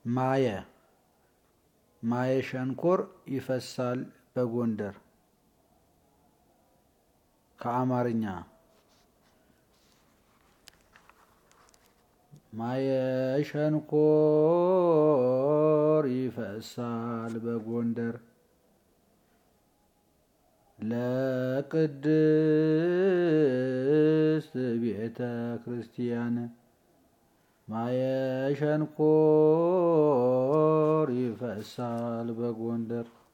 ማየ ማየ ሸንኮር ይፈሳል በጎንደር ከአማርኛ ማየ ሸንኮር ይፈሳል በጎንደር ለቅድስት ቤተ ክርስቲያን ማየ ሸንኮር ይፈሳል በጎንደር